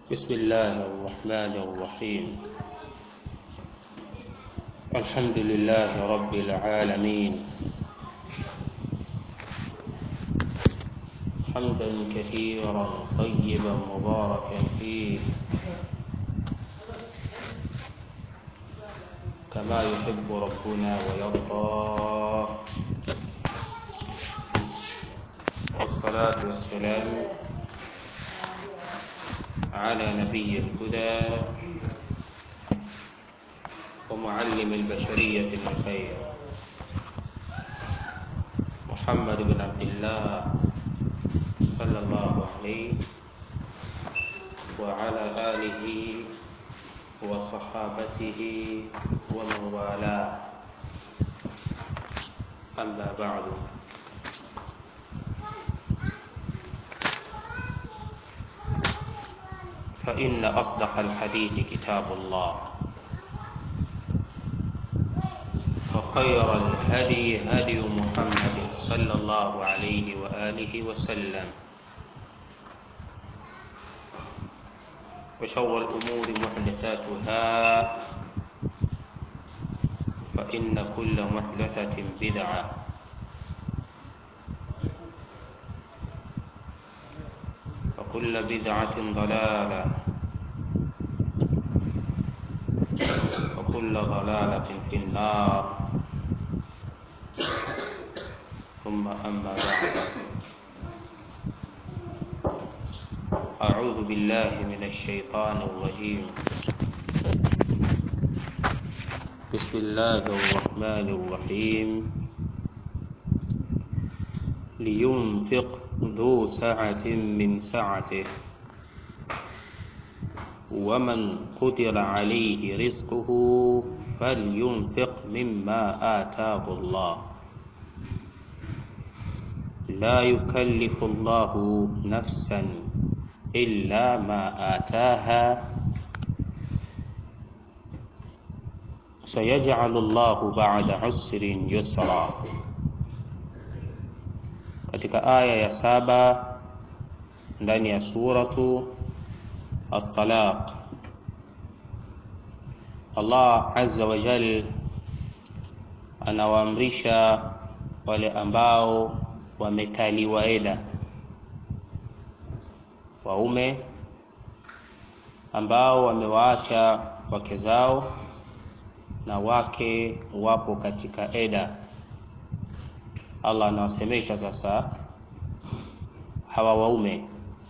بسم الله الرحمن الرحيم الحمد لله رب العالمين حمدا كثيرا طيبا مباركا فيه كما يحب ربنا ويرضى والصلاة والسلام على نبي الهدى ومعلم البشرية الخير محمد بن عبد الله صلى الله عليه وعلى آله وصحابته ومن والاه أما بعد فإن أصدق الحديث كتاب الله وخير الهدي هدي محمد صلى الله عليه وآله وسلم وشر الأمور محدثاتها فإن كل محدثة بدعة وكل بدعة ضلالة وكل ضلالة في النار ثم أما بعد أعوذ بالله من الشيطان الرجيم بسم الله الرحمن الرحيم لينفق ذو سعة من سعته ومن قدر عليه رزقه فلينفق مما آتاه الله لا يكلف الله نفسا إلا ما آتاها سيجعل الله بعد عسر يسرا katika aya ya saba ndani ya suratu at-talaq Allah azza wa jal anawaamrisha wale ambao wamekaliwa eda waume ambao wamewaacha wake zao na wake wapo katika eda Allah anawasemesha sasa hawa waume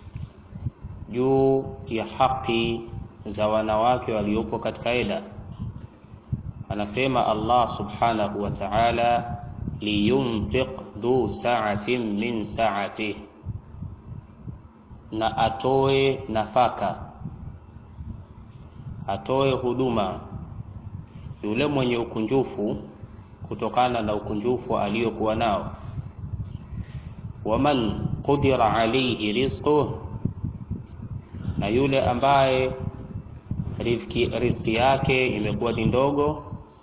juu ya haki za wanawake waliopo katika eda anasema Allah subhanahu wa ta'ala liyunfiq dhu sa'atin min sa'atihi na atoe nafaka atoe huduma yule mwenye ukunjufu kutokana na ukunjufu aliyokuwa nao waman qudira alayhi rizquh na yule ambaye riziki, riziki yake imekuwa ni ndogo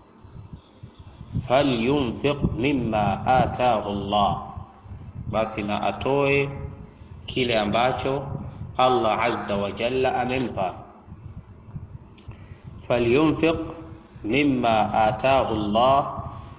falyunfiq mimma ataahu Allah basi na atoe kile ambacho Allah azza wa jalla amempa falyunfiq mimma ataahu Allah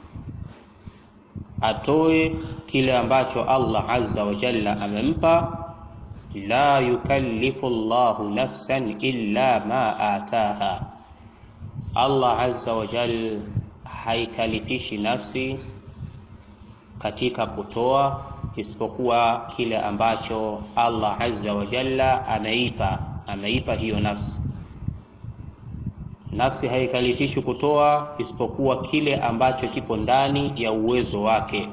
atoe kile ambacho Allah azza wa jalla amempa la yukallifu Allahu nafsan illa ma ataha Allah azza wa jalla haikalifishi nafsi katika kutoa isipokuwa kile ambacho Allah azza wa jalla ameipa ameipa hiyo nafsi nafsi haikalifishwi kutoa isipokuwa kile ambacho kipo ndani ya uwezo wake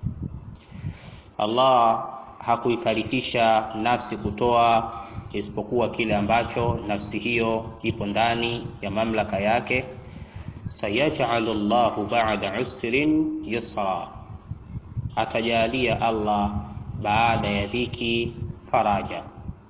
Allah hakuikalifisha nafsi kutoa isipokuwa kile ambacho nafsi hiyo ipo ndani ya mamlaka yake sayaj'alu Allahu ba'da usrin yusra atajalia Allah baada ya dhiki faraja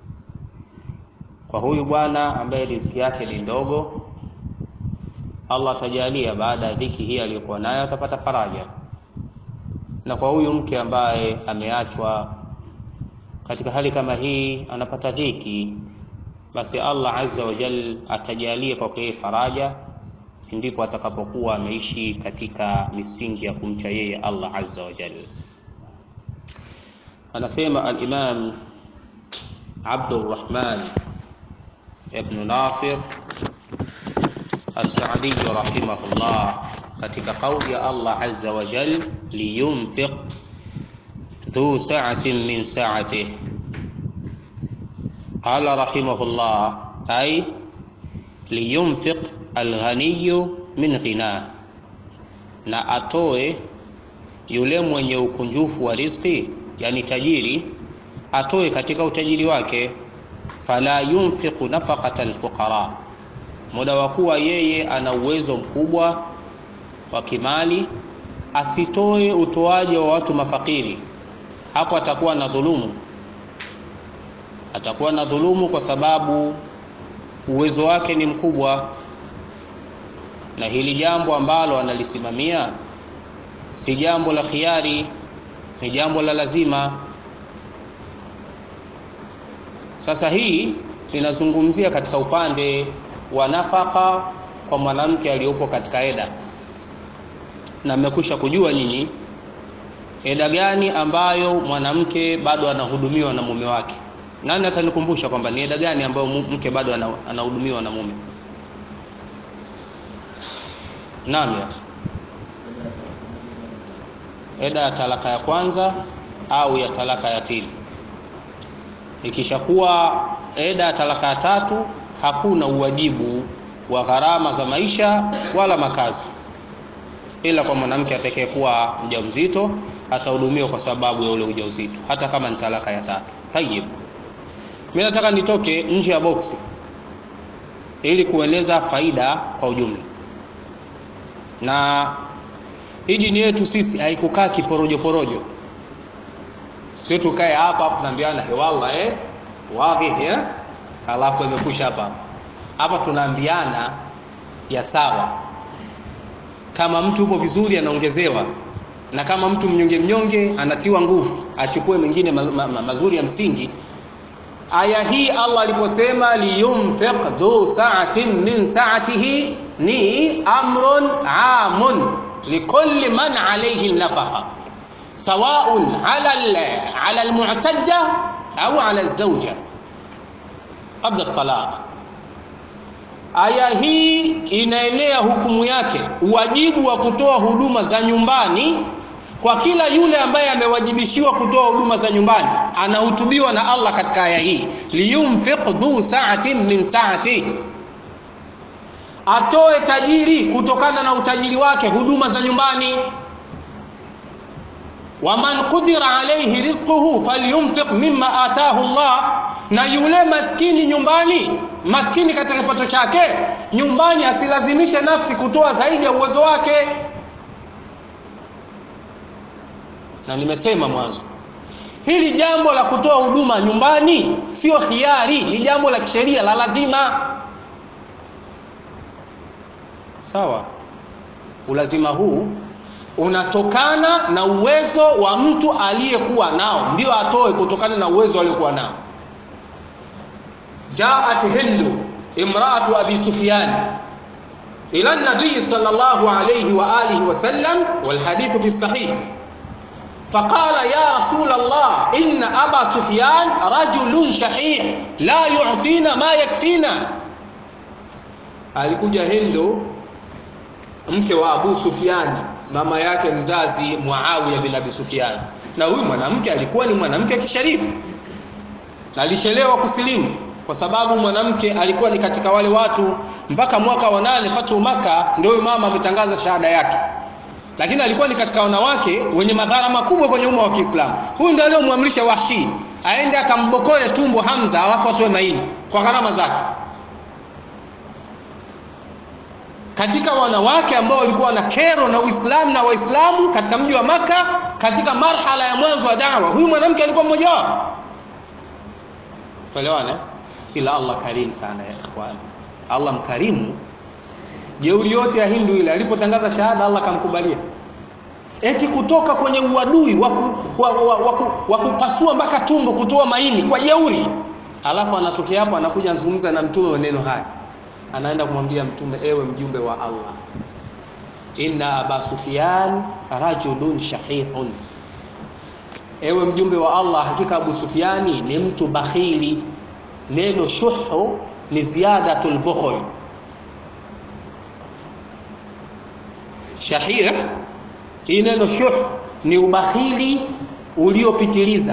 kwa huyu bwana ambaye riziki yake ni ndogo Allah atajalia baada ya dhiki hii aliyokuwa nayo atapata faraja na kwa huyu mke ambaye ameachwa katika hali kama hii anapata dhiki basi Allah azza wa jal atajalia kwake yeye faraja ndipo atakapokuwa ameishi katika misingi ya kumcha yeye Allah azza wa jal anasema al-Imam Abdurrahman ibn Nasir As-Sa'di rahimahullah katika kauli ya Allah azza wa jal liyunfiq dhu sa'atin min sa'atihi qala rahimahullah ay liyunfiq alghaniyu min ghina na atoe yule mwenye ukunjufu wa riziki yani tajiri atoe katika utajiri wake fala yunfiqu nafaqata alfuqara muda wa kuwa yeye ana uwezo mkubwa wa kimali asitoe utoaji wa watu mafakiri hapo atakuwa na dhulumu atakuwa na dhulumu kwa sababu uwezo wake ni mkubwa na hili jambo ambalo analisimamia si jambo la khiari ni jambo la lazima sasa hii linazungumzia katika upande wa nafaka kwa mwanamke aliyopo katika eda na mmekwisha kujua nyinyi eda gani ambayo mwanamke bado anahudumiwa na mume wake nani atanikumbusha kwamba ni eda gani ambayo mke bado anahudumiwa na mume naam ya eda ya talaka ya kwanza au ya talaka ya pili ikishakuwa eda ya talaka ya tatu hakuna uwajibu wa gharama za maisha wala makazi ila kwa mwanamke atakayekuwa mjamzito atahudumiwa kwa sababu ya ule ujauzito hata kama ni talaka ya tatu tayib mimi nataka nitoke nje ya boksi ili kueleza faida kwa ujumla na hii dini yetu sisi haikukaa kiporojo porojo sio tukae hapa hapo tunaambiana hewalla eh wapi eh alafu imekusha hapa hapa tunaambiana ya sawa kama mtu upo vizuri anaongezewa na kama mtu mnyonge mnyonge anatiwa nguvu achukue mengine ma, ma, ma, mazuri ya msingi aya hii Allah aliposema liyunfiq dhu sa'atin min sa'atihi ni amrun amun likulli man alayhi nafaqa سواء على على المعتدة أو على الزوجة قبل الطلاق aya hii inaenea hukumu yake uwajibu wa kutoa huduma za nyumbani kwa kila yule ambaye amewajibishiwa kutoa huduma za nyumbani anahutubiwa na Allah katika aya hii liyunfiq dhu sa'atin min sa'ati atoe tajiri kutokana na utajiri wake huduma za nyumbani waman qudira alayhi rizquhu falyunfiq mimma ataahu Allah na yule maskini nyumbani maskini katika kipato chake nyumbani asilazimishe nafsi kutoa zaidi ya uwezo wake na nimesema mwanzo hili jambo la kutoa huduma nyumbani sio khiari ni jambo la kisheria la lazima sawa ulazima huu unatokana na uwezo wa mtu aliyekuwa nao ndio atoe kutokana na uwezo aliokuwa nao jaat hindu imraatu abi sufyan ila nabii sallallahu alayhi wa alihi wasallam والحديث في الصحيح فقال يا رسول الله إن أبا سفيان رجل شحيح لا يعطينا ما يكفينا alikuja Hindu mke wa Abu Sufyan mama yake mzazi Muawiya bin Abi Sufyan na huyu mwanamke alikuwa ni mwanamke kisharifu na alichelewa kusilimu kwa sababu mwanamke alikuwa ni katika wale watu mpaka mwaka wa nane fatu maka ndio huyu mama ametangaza shahada yake lakini alikuwa ni katika wanawake wenye madhara makubwa kwenye umma wa Kiislamu huyu ndio aliyomwamrisha Wahshi aende akambokoe tumbo Hamza alafu atoe maini kwa gharama zake katika wanawake ambao walikuwa na kero na Uislamu na Waislamu katika mji wa maka katika marhala ya mwanzo wa da'wa huyu mwanamke alikuwa mmoja wao tuelewane ila Allah karim sana ya ikhwan Allah mkarimu jeuri yote ya Hindu ile alipotangaza shahada Allah kamkubalia eti kutoka kwenye uadui wa kupasua mpaka tumbo kutoa maini kwa jeuri alafu anatokea hapo anakuja anazungumza na mtume maneno haya anaenda kumwambia mtume ewe mjumbe wa Allah inna aba sufyan rajulun shahihun ewe mjumbe wa Allah hakika Abu Sufiani ni mtu bakhili neno shuhu ni ziyadatul bukhl shahih hii neno shuh ni ubakhili uliopitiliza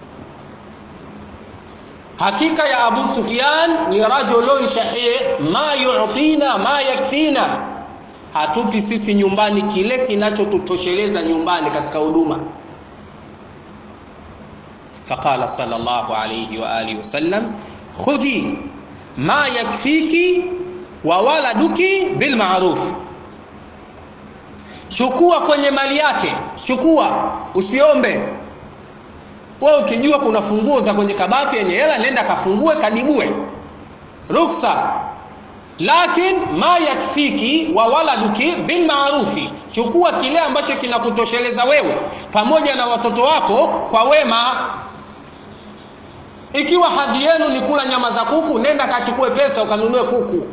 hakika ya Abu Sufyan ni rajulun shahih ma yu'tina ma yakfina hatupi sisi nyumbani kile kinachotutosheleza nyumbani katika huduma فقال صلى الله عليه وآله وسلم خذي ما يكفيك وولدك بالمعروف chukua kwenye mali yake chukua usiombe wewe ukijua kuna funguo za kwenye kabati yenye hela nenda kafungue kadibue ruksa lakin ma yakfiki wa waladuki bil maarufi chukua kile ambacho kinakutosheleza wewe pamoja na watoto wako kwa wema ikiwa hadhi yenu ni kula nyama za kuku nenda kachukue pesa ukanunue kuku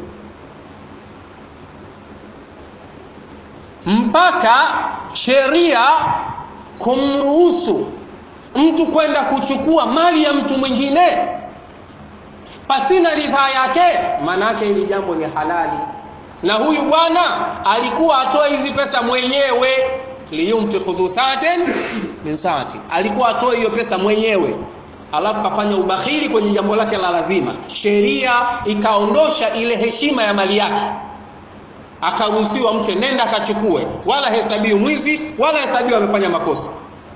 mpaka sheria kumruhusu mtu kwenda kuchukua mali ya mtu mwingine pasina ridhaa yake maana yake hili jambo ni halali na huyu bwana alikuwa atoe hizi pesa mwenyewe liyumfiq dhu saatin min saati alikuwa atoe hiyo pesa mwenyewe alafu kafanya ubakhili kwenye jambo lake la lazima sheria ikaondosha ile heshima ya mali yake akaruhusiwa mke nenda akachukue wala hesabiwi mwizi wala hesabiwi amefanya makosa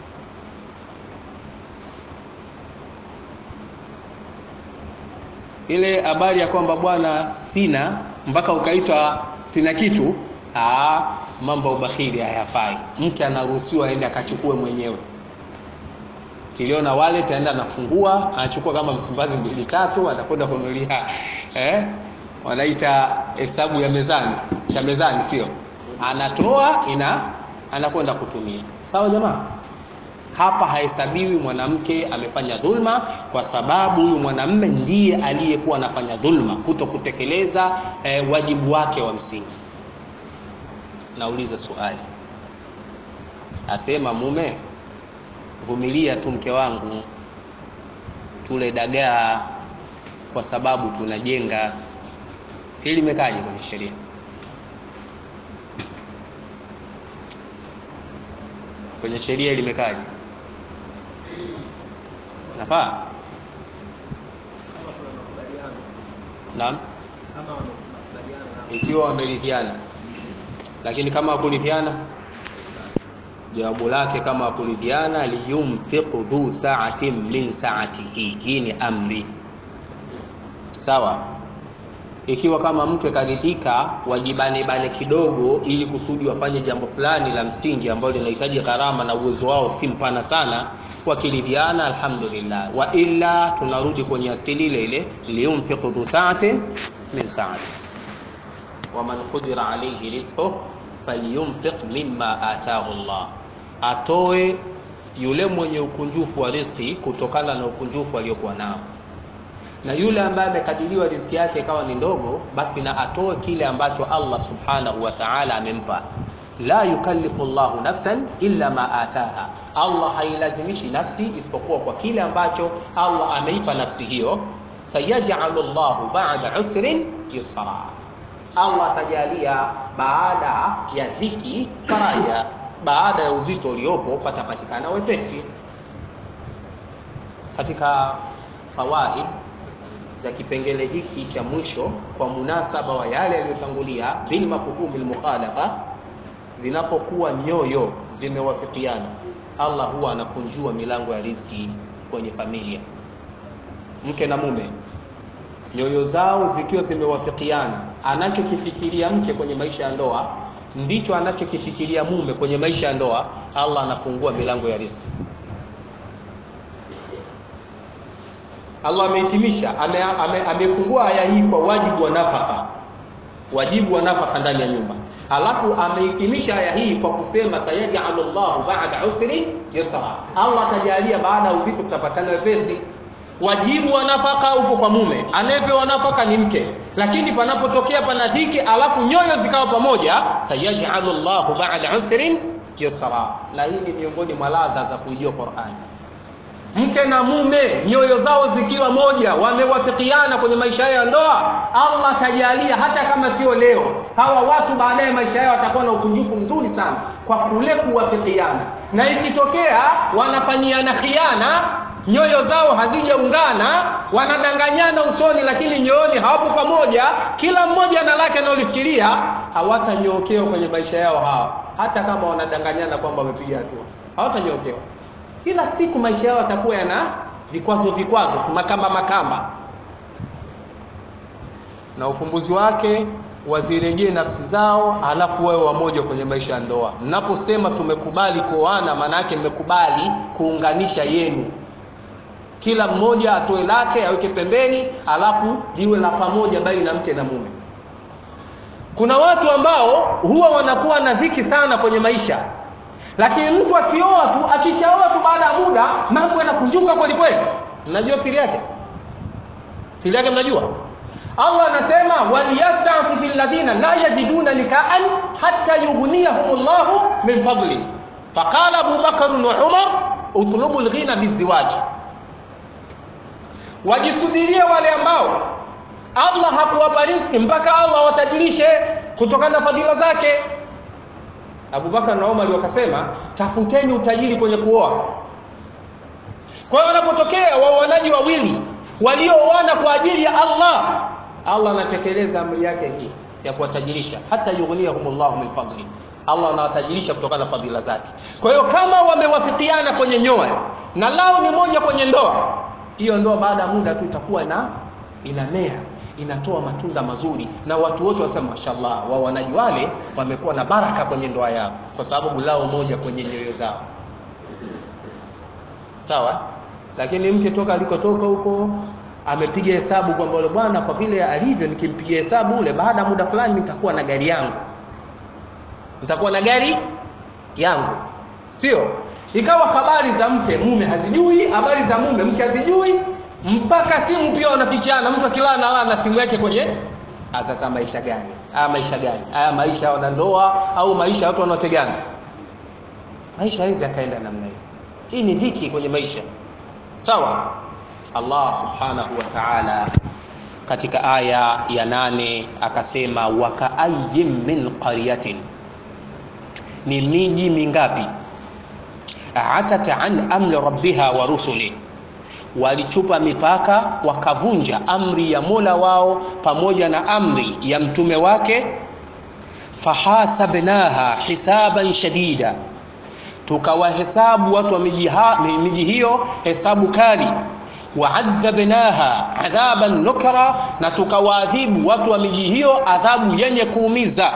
ile habari ya kwamba bwana sina mpaka ukaitwa sina kitu aa, mambo ya ubakhili hayafai mke anaruhusiwa aende akachukue mwenyewe kiliona wallet aenda anafungua anachukua kama msimbazi mbili tatu atakwenda kununulia eh wanaita hesabu ya mezani cha mezani sio anatoa ina anakwenda kutumia sawa jamaa hapa hahesabiwi mwanamke amefanya dhulma kwa sababu huyu mwanamme ndiye aliyekuwa anafanya dhulma kuto kutekeleza eh, wajibu wake wa msingi nauliza swali asema mume vumilia tu mke wangu tule dagaa kwa sababu tunajenga hili limekaje kwenye sheria kwenye sheria limekaje nafaa naam ikiwa wameridhiana lakini kama wakuridhiana jawabu lake kama wakuridhiana liyumfiqu dhu sa'atin min sa'atihi hii ni amri sawa ikiwa kama mke karidhika wajibane bane kidogo ili kusudi wafanye jambo fulani la msingi ambalo linahitaji gharama na uwezo wao si mpana sana wakiridhiana alhamdulillah wa illa tunarudi kwenye asili ile ile liyunfiqu dhu sa'atin min sa'ati waman qudira alayhi rizquhu falyunfiq mimma ataahu Allah atoe yule mwenye ukunjufu wa riziki kutokana na ukunjufu aliokuwa nao na yule ambaye amekadiriwa riziki yake ikawa ni ndogo basi na atoe kile ambacho Allah subhanahu wa ta'ala amempa la yukallifu Allahu nafsan illa ma ataha Allah hailazimishi nafsi isipokuwa kwa kile ambacho Allah ameipa nafsi hiyo sayaj'alu Allahu ba'da usrin yusra Allah atajalia baada ya dhiki faraja baada ya uzito uliopo patapatikana wepesi katika fawaid za kipengele hiki cha mwisho kwa munasaba wa yale yaliyotangulia bil mafhumil mukhalafa zinapokuwa nyoyo zimewafikiana Allah huwa anakunjua milango ya riziki kwenye familia mke na mume nyoyo zao zikiwa zimewafikiana anachokifikiria mke kwenye maisha ya ndoa ndicho anachokifikiria mume kwenye maisha ya ndoa Allah anafungua milango ya riziki Allah amehitimisha amefungua ame, ame aya hii kwa wajibu wa nafaka wajibu wa nafaka ndani ya nyumba alafu amehitimisha aya hii kwa kusema sayaj'alu Allahu ba'da usri yusra Allah atajalia baada ya uzito tutapatana wepesi wajibu wa nafaka upo kwa mume anayepewa nafaka ni mke lakini panapotokea pana dhiki alafu nyoyo zikawa pamoja sayajalu llahu bada usrin yusra na hii ni miongoni mwa ladha za kuijua qurani mke na mume nyoyo zao zikiwa moja wamewafikiana kwenye maisha yao ya ndoa allah atajalia hata kama sio leo hawa watu baadaye maisha yao watakuwa na ukunjufu mzuri sana kwa kule kuwafikiana na ikitokea wanafanyiana khiana nyoyo zao hazijaungana wanadanganyana usoni lakini nyooni hawapo pamoja kila mmoja na lake anaolifikiria hawatanyookewa kwenye maisha yao hawa hata kama wanadanganyana kwamba wamepiga hatua hawatanyookewa kila siku maisha yao yatakuwa yana vikwazo vikwazo makamba makamba na ufumbuzi wake wazirejee nafsi zao alafu wawe wamoja kwenye maisha ya ndoa mnaposema tumekubali kuoana maana yake mmekubali kuunganisha yenu kila mmoja atoe lake aweke pembeni alafu liwe la pamoja baina mke na mume kuna watu ambao huwa wanakuwa na dhiki sana kwenye maisha lakini mtu akioa tu akishaoa tu baada ya muda mambo yanakunjuka kweli kweli mnajua siri yake siri yake mnajua allah anasema walyastafifi ladhina la yajiduna nikaan hata yughniyahum llahu min fadli faqala abubakaru wa umar utlubu lghina biziwaji wajisubirie wale ambao allah hakuwapa riski mpaka allah watajirishe kutokana na fadhila zake abubakar na umar wakasema tafuteni utajiri kwenye kuoa kwa hiyo wanapotokea waoanaji wawili waliooana kwa ajili ya allah allah anatekeleza amri yake hii ya kuwatajirisha hata yughniyahum llahu min fadli allah anawatajirisha kutokana na fadhila zake kwa hiyo kama wamewafikiana kwenye nyoa na lao ni moja kwenye ndoa hiyo ndoa baada ya muda tu itakuwa na inamea inatoa matunda mazuri na watu wote wanasema mashallah waoanaji wale wamekuwa na baraka kwenye ndoa yao kwa sababu lao moja kwenye nyoyo zao sawa lakini mke toka alikotoka huko amepiga hesabu kwamba ule bwana kwa vile alivyo nikimpigia hesabu ule baada ya muda fulani nitakuwa na gari yangu nitakuwa na gari yangu sio ikawa habari za mke mume hazijui habari za mume mke hazijui mpaka simu pia wanafichana mtu akilala nalala na simu yake kwenye sasa maisha gani haya maisha gani haya maisha ya wanandoa au maisha ya watu wanaotegana maisha hizi yakaenda namna hiyo hii ni dhiki kwenye maisha sawa allah subhanahu wa taala katika aya ya nane akasema wakaayin min qaryatin ni miji mingapi atat an amri rabbiha wa rusuli walichupa mipaka wakavunja amri ya mola wao pamoja na amri ya mtume wake fahasabnaha hisaban shadida tukawahesabu watu wa miji hiyo hesabu kali waadhabnaha adhaban nukra na tukawaadhibu watu wa miji hiyo adhabu yenye kuumiza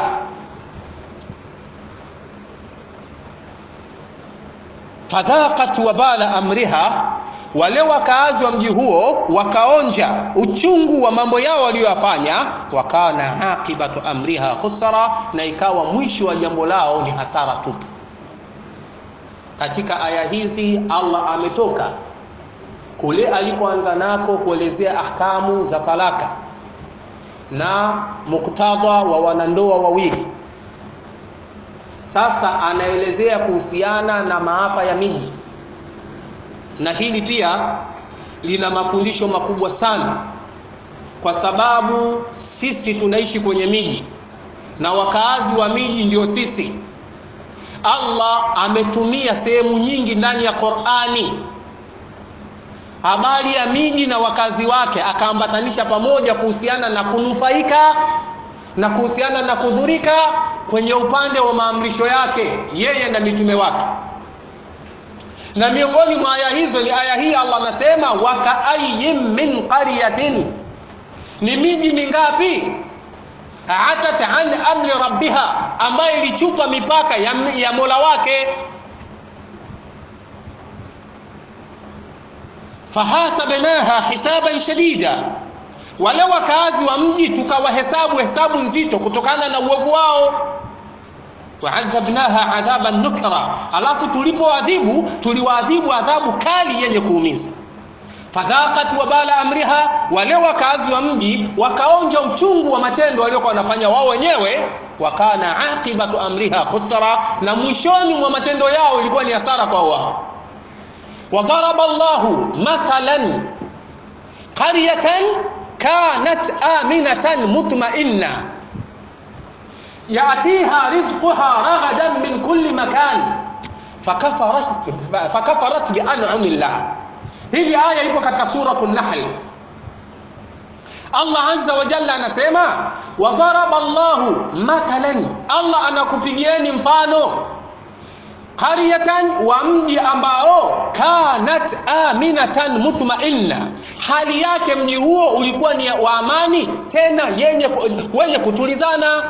fadhaqat wabala amriha wale wakaazi wa mji huo wakaonja uchungu wa mambo yao waliyoyafanya wakana aqibatu amriha khusra na ikawa mwisho wa jambo lao ni hasara tupu katika aya hizi allah ametoka kule alipoanza nako kuelezea ahkamu za talaka na muktadha wa wanandoa wawili sasa anaelezea kuhusiana na maafa ya miji na hili pia lina mafundisho makubwa sana kwa sababu sisi tunaishi kwenye miji na wakaazi wa miji ndio sisi allah ametumia sehemu nyingi ndani ya qurani habari ya miji na wakazi wake akaambatanisha pamoja kuhusiana na kunufaika na kuhusiana na kudhurika kwenye upande wa maamrisho yake yeye na mitume wake na miongoni mwa aya hizo ni aya hii allah anasema wakaayin min qaryatin ni miji mingapi atat an amri rabbiha ambayo ilichupa mipaka ya, ya mola wake fahasabnaha hisaban shadida wale wakaazi wa mji tukawahesabu hesabu nzito kutokana na uovu wao waadhabnaha adhaban nukra alafu tulipoadhibu tuliwaadhibu adhabu kali yenye kuumiza fadhaqat wabala amriha wale wakazi wa mji wakaonja uchungu wa matendo waliokuwa wanafanya wao wenyewe wakana aqibatu amriha khusra na mwishoni mwa matendo yao ilikuwa ni hasara kwa wao wadaraba llahu mathalan qaryatan kanat aminatan mutmainna yatiha rizquha ragadan min kulli makan fakafarat, fakafarat bian'ami llah hili aya ipo katika suratu nahl allah azza wa jalla anasema wadaraba llahu mathalan allah anakupigieni mfano qaryatan wa mji ambao kanat aminatan mutmainna hali yake mji huo ulikuwa ni wa amani tena yenye wenye kutulizana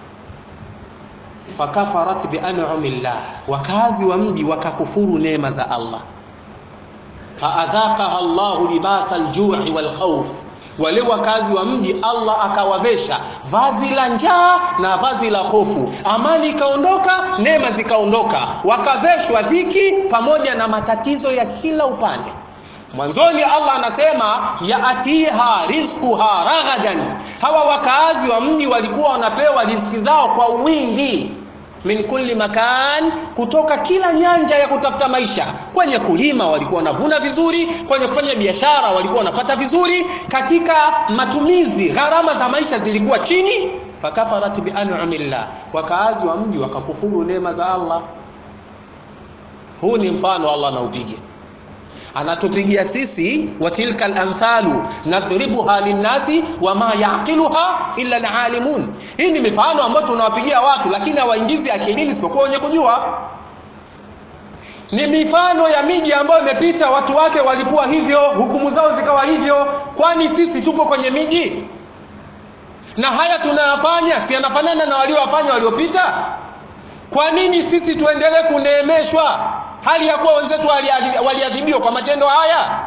fakafarat bian'ami llah wakazi wa mji wakakufuru neema za allah faadhaqaha llahu libasa aljui walkhauf wale wakazi wa mji allah akawavesha vazi la njaa na vazi la hofu amani ikaondoka neema zikaondoka wakaveshwa dhiki pamoja na matatizo ya kila upande mwanzoni allah anasema yaatiha rizquha raghadan hawa wakaazi wa mji walikuwa wanapewa riziki zao kwa wingi min kulli makan kutoka kila nyanja ya kutafuta maisha kwenye kulima walikuwa wanavuna vizuri kwenye kufanya biashara walikuwa wanapata vizuri katika matumizi gharama za maisha zilikuwa chini fakafarat bian'amillah wakaazi wa mji wakakufuru neema za allah huu ni mfano allah anaupiga anatupigia sisi wa tilka al-amthalu nadhribuha linnasi wama yaqiluha illa alalimun hii ni mifano ambayo tunawapigia watu lakini hawaingizi akilini isipokuwa wenye kujua ni mifano ya miji ambayo imepita watu wake walikuwa hivyo hukumu zao zikawa hivyo kwani sisi tupo kwenye miji na haya tunayafanya si yanafanana na waliowafanya waliopita kwa nini sisi tuendelee kuneemeshwa hali ya kuwa wenzetu waliadhibiwa kwa matendo haya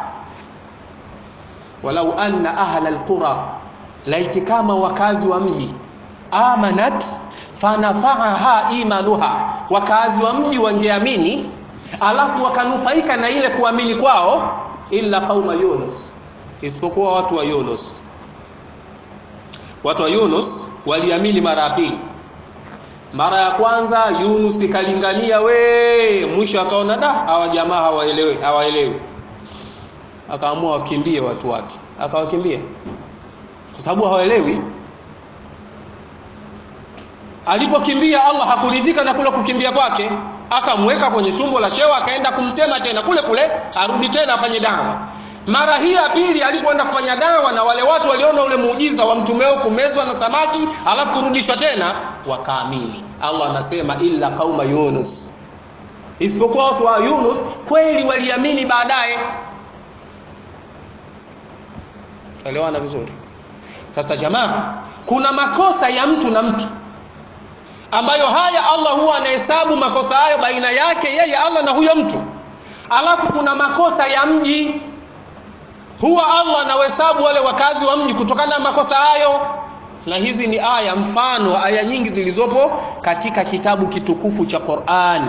walau anna ahla alqura laiti kama wakazi wa mji amanat fanafaaha imanuha wakazi wa mji wangeamini alafu wakanufaika na ile kuamini kwao illa qauma yunus isipokuwa watu wa yunus watu wa yunus waliamini mara ya pili mara ya kwanza yunus ikalingania we mwisho akaona da hawa jamaa hawaelewi hawaelewi akaamua wakimbie watu wake akawakimbia kwa sababu hawaelewi alipokimbia allah hakuridhika na kule kukimbia kwake akamweka kwenye tumbo la chewa akaenda kumtema tena kule kule arudi tena afanye dawa mara hii ya pili alipoenda kufanya dawa na wale watu waliona ule muujiza wa mtumeo kumezwa na samaki alafu kurudishwa tena wakaamini allah anasema illa qauma yunus isipokuwa watu wa yunus kweli waliamini baadaye elewana vizuri sasa jamaa kuna makosa ya mtu na mtu ambayo haya allah huwa anahesabu makosa hayo baina yake yeye allah na huyo mtu alafu kuna makosa ya mji huwa allah anawahesabu wale wakazi wa mji kutokana na makosa hayo na hizi ni aya mfano aya nyingi zilizopo katika kitabu kitukufu cha qurani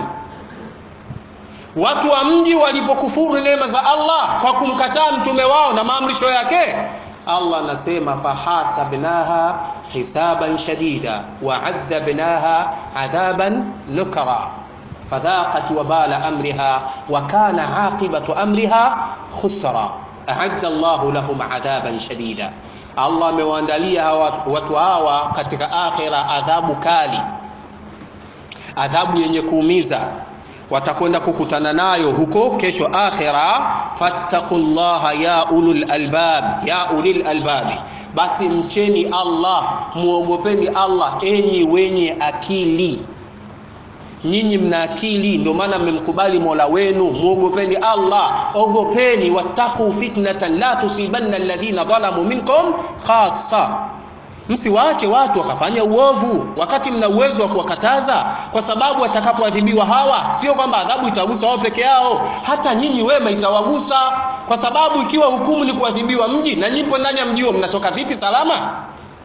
watu wa mji walipokufuru neema za allah kwa kumkataa mtume wao na maamrisho yake allah anasema fahasabnaha hisaban shadida waadhabnaha adhaban nukra fadhaqat wabala amriha wakana aqibatu amriha khusra aadda llahu lahum adhaban shadida allah amewaandalia watu hawa katika akhira adhabu kali adhabu yenye kuumiza watakwenda kukutana nayo huko kesho akhira fattaqullaha ya ulul albab ya ulil albabi basi mcheni allah muogopeni allah enyi wenye akili nyinyi mna akili ndio maana mmemkubali mola wenu muogopeni allah ogopeni wattaquu fitnatan la tusibanna alladhina dhalamu minkum khassa msiwaache watu wakafanya uovu wakati mna uwezo wa kuwakataza kwa sababu watakapoadhibiwa hawa sio kwamba adhabu itagusa wao peke yao hata nyinyi wema itawagusa kwa sababu ikiwa hukumu ni kuadhibiwa mji na nyipo ndani ya mji huo mnatoka vipi salama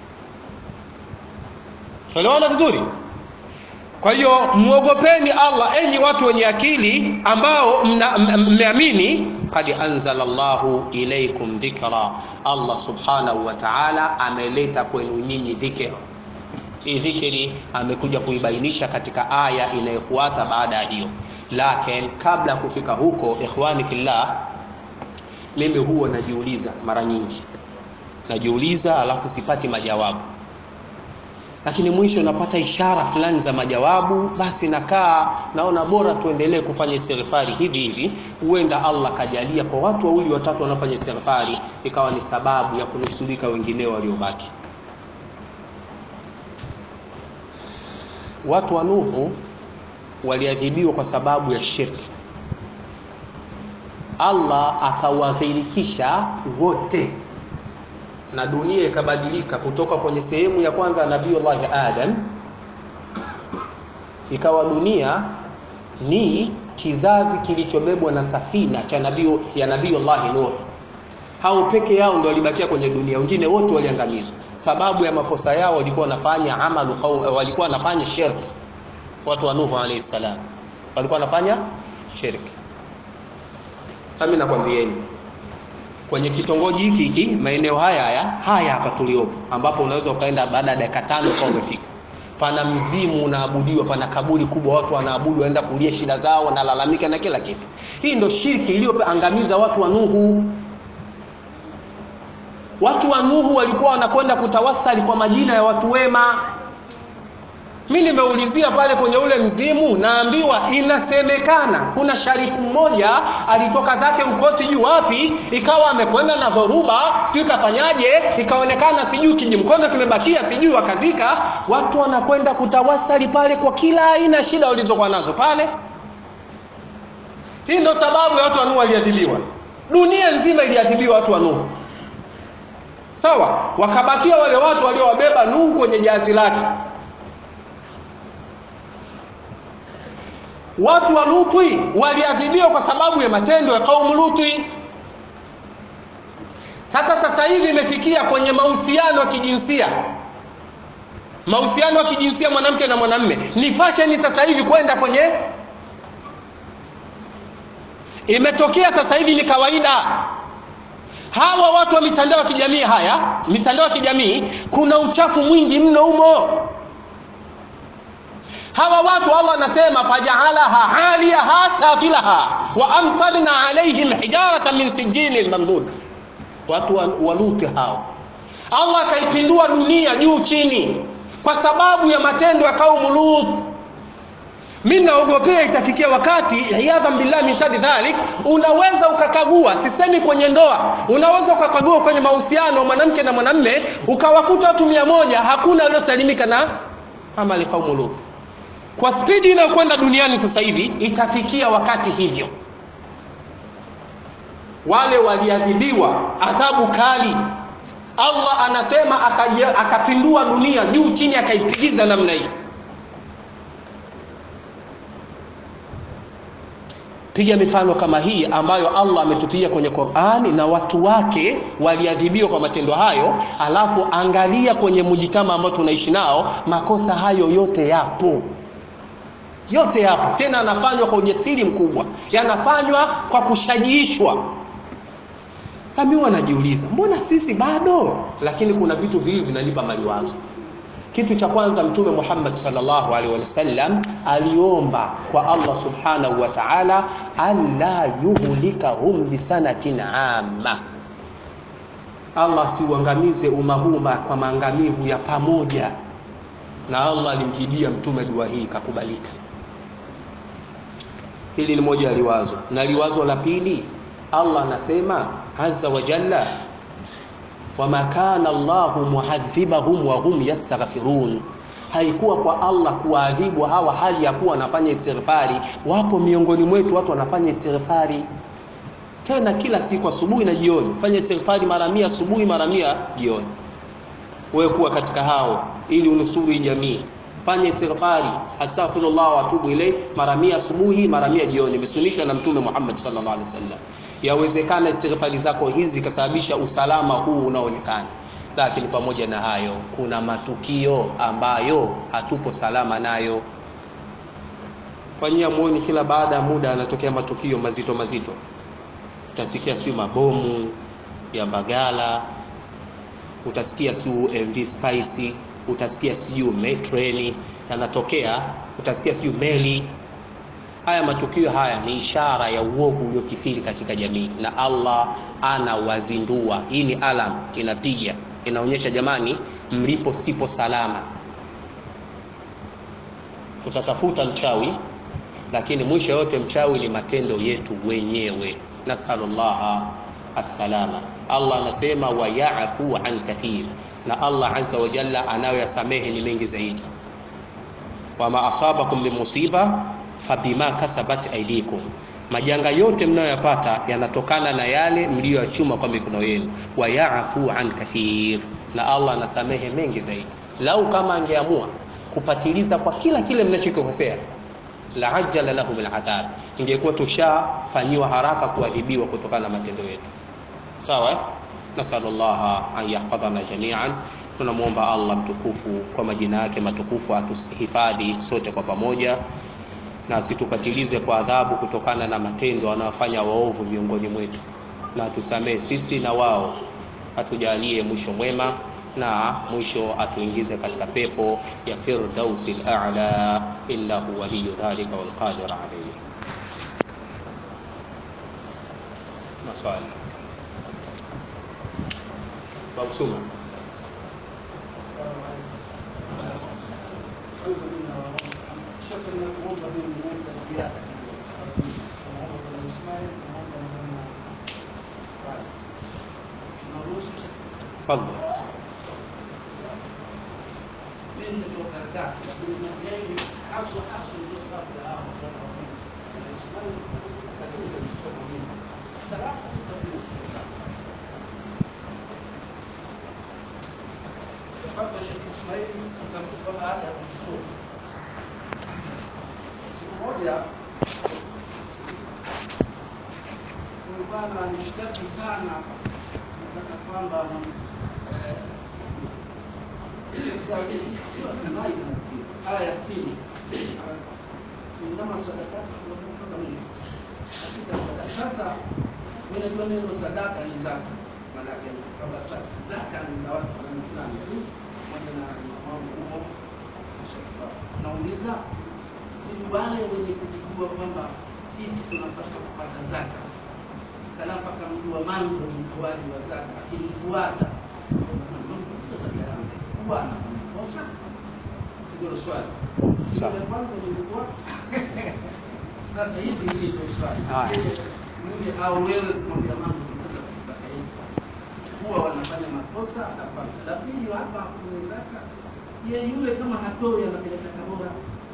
elewana vizuri kwa hiyo muogopeni allah enyi watu wenye akili ambao mmeamini qad anzala Allahu ilaykum dhikra, Allah subhanahu wa ta'ala ameleta kwenu nyinyi dhikr. Hii dhikri amekuja kuibainisha katika aya inayofuata baada ya hiyo. Lakini kabla ya kufika huko, ikhwani fillah, mimi huwa najiuliza mara nyingi, najiuliza alafu sipati majawabu lakini mwisho napata ishara fulani za majawabu, basi nakaa naona bora tuendelee kufanya istighfari hivi hivi. Huenda Allah kajalia kwa watu wawili watatu wanafanya istighfari, ikawa ni sababu ya kunusurika wengineo waliobaki. Watu wa Nuhu waliadhibiwa kwa sababu ya shirki. Allah akawadhirikisha wote na dunia ikabadilika kutoka kwenye sehemu ya kwanza Nabiullahi Adam, ikawa dunia ni kizazi kilichobebwa na safina cha nabii ya Nabiullahi Nuh. Hao peke yao ndio walibakia kwenye dunia, wengine wote waliangamizwa. Sababu ya makosa yao walikuwa wanafanya amalu, walikuwa wanafanya shirki. Watu wa Nuh alayhi salam walikuwa wanafanya shirki. Sasa mimi nakwambieni kwenye kitongoji hiki hiki maeneo haya haya haya hapa tuliopo, ambapo unaweza ukaenda baada ya dakika tano kwa umefika. Pana mzimu unaabudiwa, pana kaburi kubwa, watu wanaabudu, waenda kulia shida zao, wanalalamika na kila kitu. Hii ndio shirki iliyoangamiza watu wa Nuhu. Watu wa Nuhu walikuwa wanakwenda kutawasali kwa majina ya watu wema. Mi nimeulizia pale kwenye ule mzimu, naambiwa inasemekana kuna sharifu mmoja alitoka zake huko sijui wapi, ikawa amekwenda na dhoruba, sijui kafanyaje, ikaonekana sijui kijimkono kimebakia, sijui wakazika. Watu wanakwenda kutawasali pale kwa kila aina ya shida walizokuwa nazo pale. Hii ndio sababu ya watu wa Nuhu waliadhibiwa, dunia nzima iliadhibiwa watu wa Nuhu. Sawa, wakabakia wale watu waliowabeba Nuhu kwenye jahazi lake. Watu wa Luthi waliadhibiwa kwa sababu ya matendo ya kaumu Luthi. Sasa sasa hivi imefikia kwenye mahusiano ya kijinsia, mahusiano ya kijinsia mwanamke na mwanamme ni fashion sasa hivi kwenda kwenye, imetokea sasa hivi ni kawaida. Hawa watu wa mitandao ya kijamii, haya mitandao ya kijamii, kuna uchafu mwingi mno humo hawa watu Allah anasema fajaalaha aliyaha safilaha wa amtarna alaihim hijaratan min sijilin mamdud. Watu wa Luthi hao, Allah akaipindua dunia juu chini kwa sababu ya matendo ya kaumu Lut. Mimi naogopea itafikia wakati, iyadhan billahi min shari dhalik, unaweza ukakagua, sisemi kwenye ndoa, unaweza ukakagua kwenye mahusiano mwanamke na mwanamme, ukawakuta watu mia moja, hakuna waliosalimika na amali kaumu Lut kwa spidi inayokwenda duniani sasa hivi itafikia wakati hivyo, wale waliadhibiwa adhabu kali. Allah anasema akajia, akapindua dunia juu chini, akaipigiza namna hii. Piga mifano kama hii ambayo Allah ametupigia kwenye Qur'ani, na watu wake waliadhibiwa kwa matendo hayo, alafu angalia kwenye mujitama ambao tunaishi nao, makosa hayo yote yapo yote yapo, tena yanafanywa kwa ujasiri mkubwa, yanafanywa kwa kushajiishwa. Sasa mimi wanajiuliza, mbona sisi bado? Lakini kuna vitu viwili vinanipa maliwazo. Kitu cha kwanza, Mtume Muhammad sallallahu alaihi wasallam aliomba kwa Allah subhanahu wa ta'ala, alla yuhlikahum bisanatin amma, Allah siuangamize umma huu kwa maangamivu ya pamoja, na Allah alimjibia mtume dua hii ikakubalika. Hili ni moja ya liwazo, na liwazo la pili, Allah anasema azza wa jalla, wama kana Allahu muadhibahum wa hum yastaghfirun, haikuwa kwa Allah kuwaadhibu hawa hali ya kuwa wanafanya istighfari. Wapo miongoni mwetu watu wanafanya istighfari tena kila siku, asubuhi na jioni. Fanya istighfari mara mia asubuhi, mara mia jioni. Wewe kuwa katika hao, ili unusuru hii jamii fanya istighfari astaghfirullah wa atubu ilayh mara mia asubuhi mara mia jioni, imesunishwa na Mtume Muhammad sallallahu alaihi wasallam. Yawezekana istighfari zako hizi zikasababisha usalama huu unaoonekana, lakini pamoja na hayo kuna matukio ambayo hatupo salama nayo. Kwa nyinyi muone, kila baada ya muda yanatokea matukio mazito mazito. utasikia siyo mabomu ya Mbagala, utasikia siyo MV Spice, utasikia siyo treni yanatokea, utasikia siyo meli. Haya matukio haya ni ishara ya uovu uliokithiri katika jamii, na Allah anawazindua. Hii ni alam inapiga, inaonyesha jamani, mlipo sipo salama. Tutatafuta mchawi, lakini mwisho yote mchawi ni matendo yetu wenyewe. Nasalullaha assalama. Allah anasema wa ya'fu an kathir, na Allah azza wa jalla anayoyasamehe ni mengi zaidi. Wama asabakum min musiba fabima kasabat aidikum, majanga yote mnayoyapata yanatokana na yale mliyoyachuma kwa mikono yenu. Wa ya'fu an kathir, na Allah anasamehe mengi zaidi. Lau kama angeamua kupatiliza kwa kila kile mnachokikosea la ajala lahum aladhab, ingekuwa tushafanyiwa haraka kuadhibiwa kutokana na matendo yetu. Sawa, nasalullaha an yahfadhana jamian. Tunamwomba Allah mtukufu kwa majina yake matukufu atuhifadhi sote kwa pamoja na asitupatilize kwa adhabu kutokana na matendo wanayofanya waovu miongoni mwetu, na atusamehe sisi na wao, atujalie mwisho mwema na mwisho atuingize katika pepo ya firdausi al-a'la innahu waliyu dhalika wal qadir alayhi. Maswali Babu Suma. Tafadhali. bwana nishtaki sana nataka kwamba aya ya sitini inama sadakati mpaka mwisho katika sadaka. Sasa unajua neno sadaka ni zaka, maanake kwamba zaka ni za watu fulani fulani tu, pamoja na mambo humo. Nauliza ili wale wenye kujijua kwamba sisi tunapaswa kupata zaka halafu akamjua mambo ni mtoaji wa zaka, akinifuata huwa anakosa? Ndio swali. Sawa. Ile kwanza nilikuwa sasa hivi hili ndio swali. Haya. Yule au wewe kumwambia mambo tunaweza kupata hivi. Huwa wanafanya makosa anafanya. La pili hapa kwenye zaka yeye yule kama hatoi anapeleka Tabora.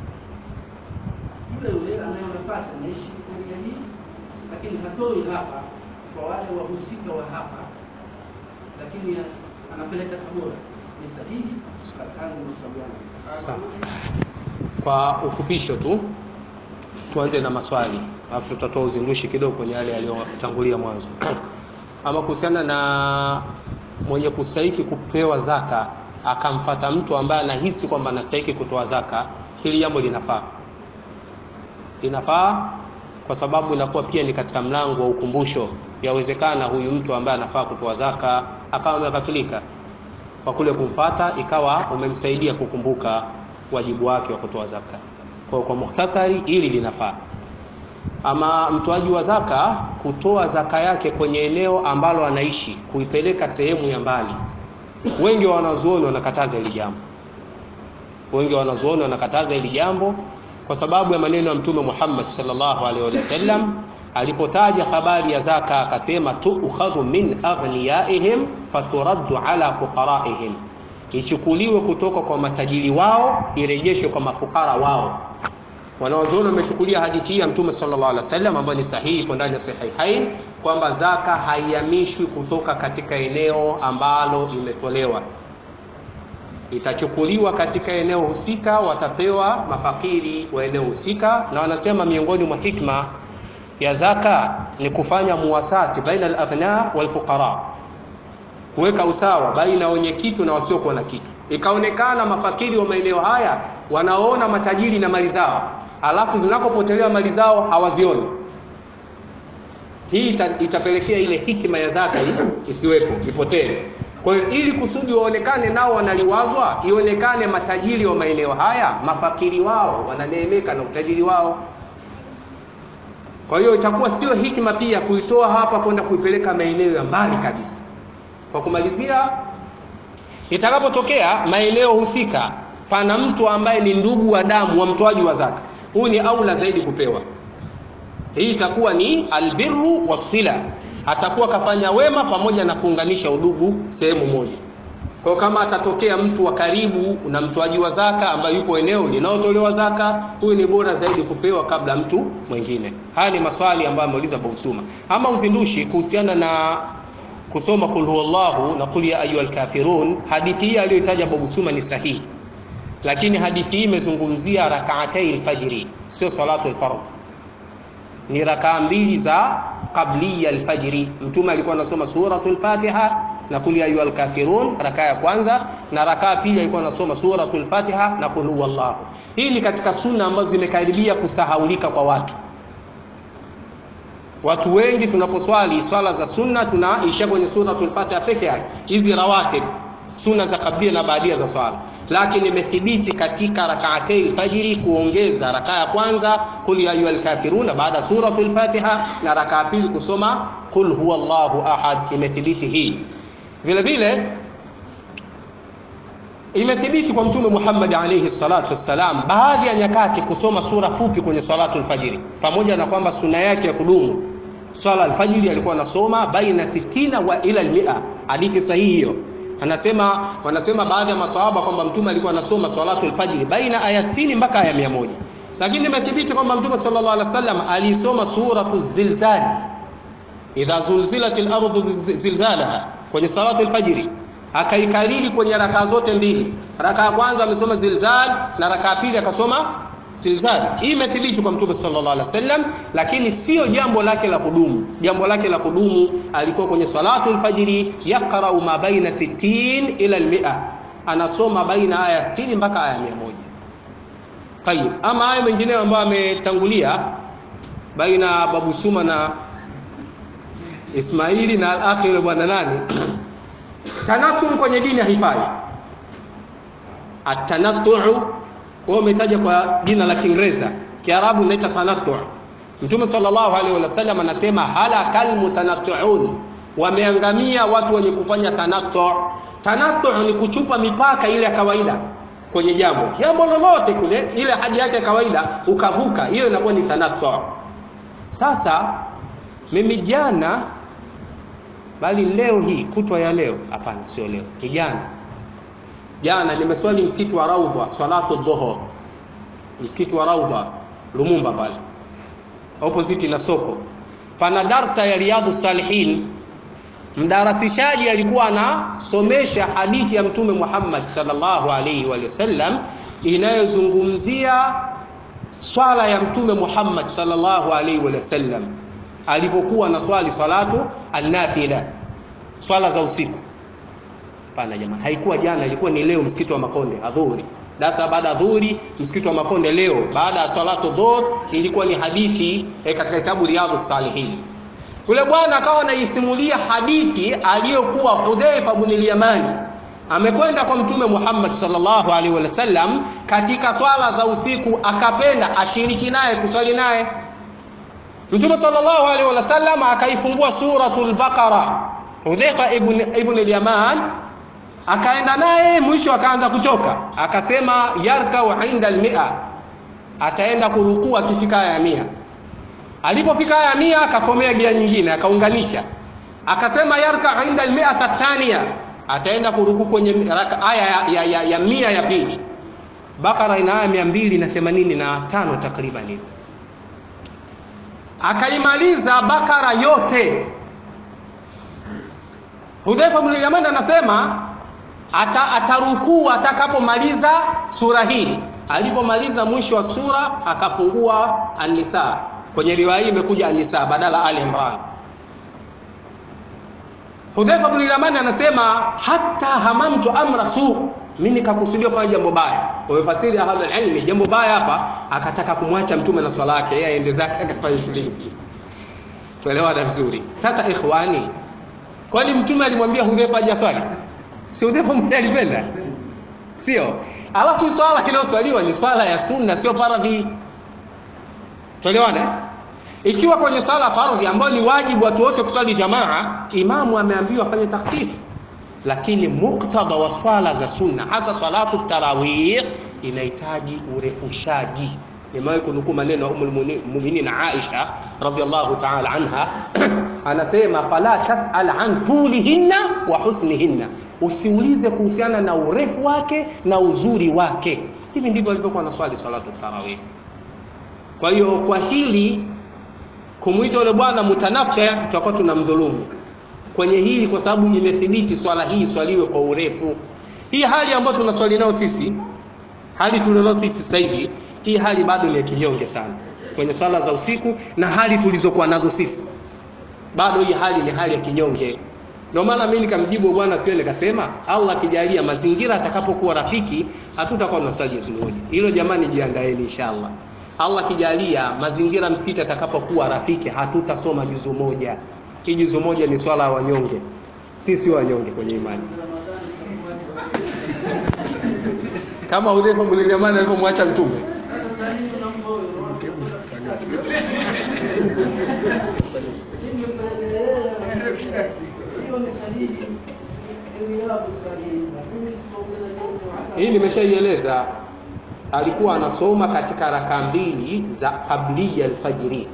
Yule yule anayo nafasi anaishi area hii lakini hatoi hapa kwa wale wahusika wa hapa, lakini anapeleka Tabora. Ni sahihi? Basi hayo ndio maswali yangu. Sawa. Kwa ufupisho tu tuanze na maswali alafu tutatoa uzindushi kidogo kwenye yale yaliyotangulia mwanzo. Ama kuhusiana na mwenye kustahiki kupewa zaka akamfata mtu ambaye anahisi kwamba anastahiki kutoa zaka, hili jambo linafaa, linafaa kwa sababu inakuwa pia ni katika mlango wa ukumbusho. Yawezekana huyu mtu ambaye anafaa kutoa zaka akawa amekafilika kwa kule kumfata, ikawa umemsaidia kukumbuka wajibu wake wa kutoa zaka. Kwa kwa muhtasari, hili linafaa. Ama mtoaji wa zaka kutoa zaka yake kwenye eneo ambalo anaishi, kuipeleka sehemu ya mbali, wengi wa wanazuoni wanakataza hili jambo. Wengi wa wanazuoni wanakataza hili jambo kwa sababu ya maneno ya Mtume Muhammad sallallahu alaihi wasallam alipotaja habari ya zaka akasema, tuukhadhu min aghniyaihim faturaddu ala fuqaraihim, ichukuliwe kutoka kwa matajiri wao irejeshwe kwa mafukara wao. Wanawazuoni wamechukulia hadithi hii ya Mtume sallallahu alaihi wasallam ambayo ni sahihi, iko ndani ya Sahihain kwamba zaka haihamishwi kutoka katika eneo ambalo imetolewa itachukuliwa katika eneo husika, watapewa mafakiri wa eneo husika. Na wanasema miongoni mwa hikma ya zaka ni kufanya muwasati baina al-aghnia wal fuqara, kuweka usawa baina wenye kitu na wasiokuwa na kitu. Ikaonekana mafakiri wa maeneo haya wanaona matajiri na mali zao, alafu zinapopotelewa mali zao hawazioni. hii ita, itapelekea ile hikima ya zaka isiwepo ipotee kwa hiyo ili kusudi waonekane nao wanaliwazwa ionekane matajiri wa maeneo haya mafakiri wao wananeemeka na utajiri wao kwa hiyo itakuwa sio hikima pia kuitoa hapa kwenda kuipeleka maeneo ya mbali kabisa kwa kumalizia itakapotokea maeneo husika pana mtu ambaye ni ndugu wa damu wa mtoaji wa zaka huyu ni aula zaidi kupewa hii itakuwa ni albirru wasila atakuwa kafanya wema pamoja na kuunganisha udugu sehemu moja kwa kama atatokea mtu wa karibu na mtoaji wa zaka ambaye yupo eneo linalotolewa zaka huyu ni bora zaidi kupewa kabla mtu mwingine haya ni maswali ambayo ameuliza Bausuma ama uzindushi kuhusiana na kusoma kul huwallahu na kul ya ayyuhal kafirun hadithi hii aliyotaja Bausuma ni sahihi lakini hadithi hii imezungumzia rak'atay alfajri sio salatu alfardh ni rakaa mbili za qabliya alfajri mtume alikuwa anasoma suratul fatiha na kul ya ayyuhal kafirun rakaa ya kwanza na rakaa pili alikuwa anasoma suratul fatiha na kul huwallahu hii ni katika sunna ambazo zimekaribia kusahaulika kwa watu watu wengi tunaposwali swala za sunna tunaisha kwenye suratul fatiha peke yake hizi rawatib sunna za kablia na baadia za swala lakini imethibiti katika rakaatei fajiri kuongeza rakaa ya kwanza kul ya ayyuhal kafiruna baada suratul fatiha na rakaa pili kusoma kul huwallahu ahad imethibiti hii vile vile imethibiti kwa mtume Muhammad alayhi salatu wassalam baadhi ya nyakati kusoma sura fupi kwenye salatu alfajiri pamoja na kwamba suna yake ya kudumu swala alfajiri alikuwa anasoma baina 60 wa ila almia hadithi sahihi hiyo anasema wanasema baadhi ya maswahaba kwamba mtume alikuwa anasoma salatu alfajiri baina aya 60 mpaka aya 100 lakini imethibiti kwamba mtume sallallahu alaihi wasallam alisoma suratu zilzal idha zulzilatil ardu zilzalaha kwenye salatu alfajiri akaikariri kwenye rakaa zote mbili rakaa kwanza amesoma zilzal na rakaa pili akasoma zilzal hii imethibiti kwa mtume sallallahu alaihi wasallam lakini sio jambo lake la kudumu jambo lake la kudumu alikuwa kwenye salatu alfajiri yaqra'u ma baina 60 ila almi'a anasoma baina aya 60 mpaka aya 100 tayib ama aya mengineyo ambayo ametangulia baina babu suma na Ismaili na al-akhir bwana nani tanattu kwenye dini haifai atanattu wao umetaja kwa jina la Kiingereza Kiarabu inaita tanattu Mtume sallallahu alaihi wasallam anasema halakal mutanattuun wameangamia watu wenye kufanya tanattu tanattu ni kuchupa mipaka ile ya kawaida kwenye jambo jambo lolote kule ile haji yake ya kawaida ukavuka hiyo inakuwa ni tanattu sasa mimi jana bali leo hii kutwa ya leo hapana sio leo ni jana jana nimeswali msikiti wa Raudha salatu dhuhur msikiti wa Raudha Lumumba pale opposite na soko pana darsa ya riadhu salihin mdarasishaji alikuwa anasomesha hadithi ya mtume Muhammad sallallahu alaihi wa sallam inayozungumzia swala ya mtume Muhammad sallallahu alaihi wa sallam alipokuwa na swali salatu an-nafila swala za usiku pana jamaa haikuwa jana ilikuwa ni leo msikiti wa Makonde adhuhuri dasa baada ya dhuhuri msikiti wa Makonde leo baada ya salatu dhuhur ilikuwa ni hadithi eh, katika kitabu Riyadhus Salihin yule bwana akawa anaisimulia hadithi aliyokuwa Hudhaifa ibn al-Yamani amekwenda kwa mtume Muhammad sallallahu alaihi wasallam katika swala za usiku akapenda ashiriki naye kuswali naye Mtume sallallahu alaihi wasallam akaifungua suratul Baqara. Hudhaifa ibn ibn al-Yaman akaenda naye mwisho akaanza kuchoka. Akasema yarkau inda al-mi'a. Ataenda kurukua akifika aya mia. Alipofika aya mia akakomea gia nyingine akaunganisha. Akasema yarka inda al-mi'a tathania. Ataenda kuruku kwenye aya ya, ya, ya, ya mia ya pili. Bakara ina aya 285 takriban hivi akaimaliza bakara yote Hudhaifa bin Yaman anasema ata, atarukuu atakapomaliza sura hii alipomaliza mwisho wa sura akafungua An-Nisa kwenye riwaya hii imekuja An-Nisa badala Ali Imran Hudhaifa bin Yaman anasema hata hamamtu amra su mimi nikakusudia kufanya jambo baya wamefasiri ahlul ilmi jambo baya hapa akataka kumwacha mtume na swala yake yeye aende zake akafanya shughuli tuelewana vizuri sasa ikhwani kwani mtume alimwambia hudhefa hajaswali si hudhefa mwenyewe alipenda sio alafu swala inayoswaliwa ni swala ya sunna sio faradhi tuelewana ikiwa kwenye swala fardhi ambayo ni wajibu watu wote kuswali jamaa imamu ameambiwa afanye takfifu lakini muktadha wa swala za sunna hasa salatu tarawih inahitaji urefushaji nimewahi kunukuu maneno ya umul muminin Aisha radhiallahu ta'ala anha anasema fala tasal an tulihinna wa husnihinna usiulize kuhusiana na urefu wake na uzuri wake hivi ndivyo alivyokuwa na swali salatu tarawih kwa hiyo kwa hili kumwita yule bwana mutanafe tutakuwa tunamdhulumu kwenye hili kwa sababu imethibiti swala hii swaliwe kwa urefu hii hali ambayo tunaswali nao sisi hali tulionao sisi sasa hivi hii hali bado ni ya kinyonge sana kwenye swala za usiku na hali tulizokuwa nazo sisi bado hii hali ni hali ya kinyonge ndio maana mimi nikamjibu bwana sio nikasema Allah akijalia mazingira atakapokuwa rafiki hatutakuwa tunaswali juzu moja hilo jamani jiandaeni inshallah Allah akijalia mazingira msikiti atakapokuwa rafiki hatutasoma juzu moja hii juzu moja ni swala ya wanyonge sisi wanyonge kwenye imani kama Hudhaifa bin Yaman alivyomwacha mtume hii nimeshaieleza alikuwa anasoma katika raka mbili za kablia alfajiri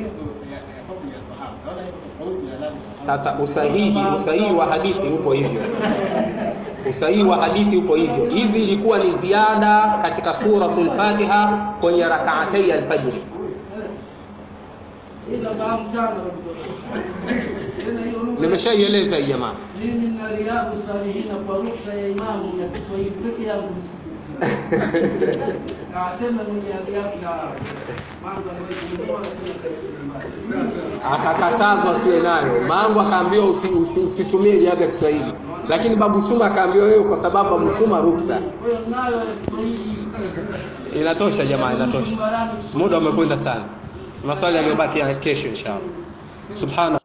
sasa usahihi usahihi wa hadithi upo hivyo usahihi wa hadithi upo hivyo hizi ilikuwa ni ziada katika suratul fatiha kwenye rakaatai alfajiri nimeshaieleza hii jamaa mimi na riadhu salihina kwa ruksa ya imamu ya Kiswahili peke yangu Akasema mwenye riadhu na mambo anayokununua akakatazwa asiwe nayo mangu akaambiwa usitumie usi, usi, usi riadha ya Kiswahili lakini babu Suma akaambiwa wewe kwa sababu babu Suma ruksa Kwa hiyo nayo ya Kiswahili inatosha jamaa inatosha muda umekwenda sana maswali yamebaki ya kesho inshallah subhana